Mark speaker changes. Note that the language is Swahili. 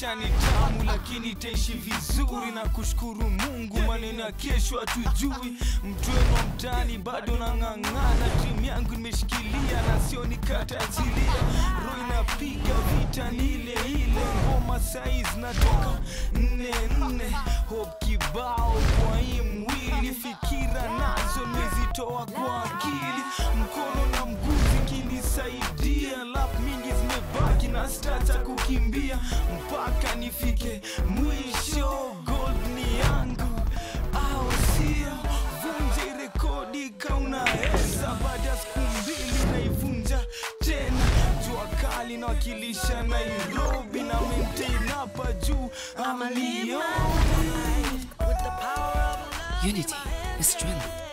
Speaker 1: maisha ni tamu lakini itaishi vizuri na kushukuru mungu maneno ya kesho hatujui mtweno wa mtani bado nang'ang'ana timu yangu nimeshikilia na sio nikatazilia roho inapiga vita ni ile ile ngoma saiz natoka nne nne hope kibao kwa hii mwili fikira nazo nimezitoa kwa akili mkono na mguu zikinisaidia lap mingi zimebaki na stata kukimbia mpaka nifike mwisho gold ni yangu au sio vunje rekodi kaunaweza baada ya siku mbili naivunja tena jua kali nawakilisha nairobi na maintain hapa juu amalioni
Speaker 2: Unity is strength.